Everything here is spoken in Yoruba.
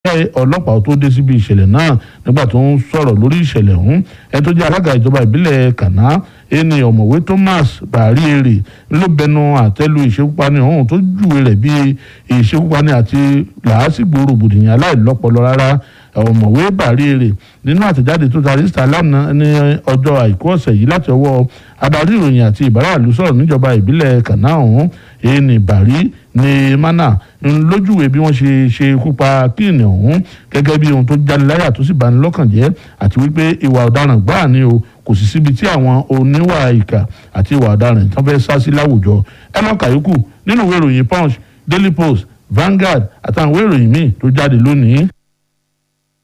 ọlọ́pàá tó dé síbi ìṣẹ̀lẹ̀ náà nígbà tó ń sọ̀rọ̀ lórí ìṣẹ̀lẹ̀ ọ̀hún ẹni tó jẹ́ alága ìjọba ìbílẹ̀ kàná ẹni ọ̀mọ̀wé Thomas bàárí èrè ló bẹnu àtẹ́lu ìṣekúpani ọ̀hún tó júwe rẹ̀ bí ìṣekúpani àti làásìgbò rògbòdìyàn aláìlọ́pọlọ rárá ọ̀mọ̀wé bàárí èrè nínú àtẹ̀jáde tó ta rísítà lánàá ní ọjọ́ àìkú ọ̀sẹ̀ yìí láti ọwọ́ adarí ìròyìn àti ìbáraàlú sọ̀rọ̀ níjọba ìbílẹ̀ kàná ọ̀hún ẹni bàárí ní mana lójúwe bí wọ́n ṣe ṣe ikú pa kíni ọ̀hún gẹ́gẹ́ bí ohun tó jáde láyà tó sì bani lọ́kàn jẹ́ àti wípé ìwà ọ̀daràn gbáà ni o kò sì síbi tí àwọn oníwà ìkà àti ìwà ọ̀daràn tán fẹ́ sá sí láwùjọ ẹ lọ́ọ́ kàyókù nínú ìwé ìròyìn punch daily post Vanguard àtàwọn ìwé ìròyìn míì tó jáde lónìí.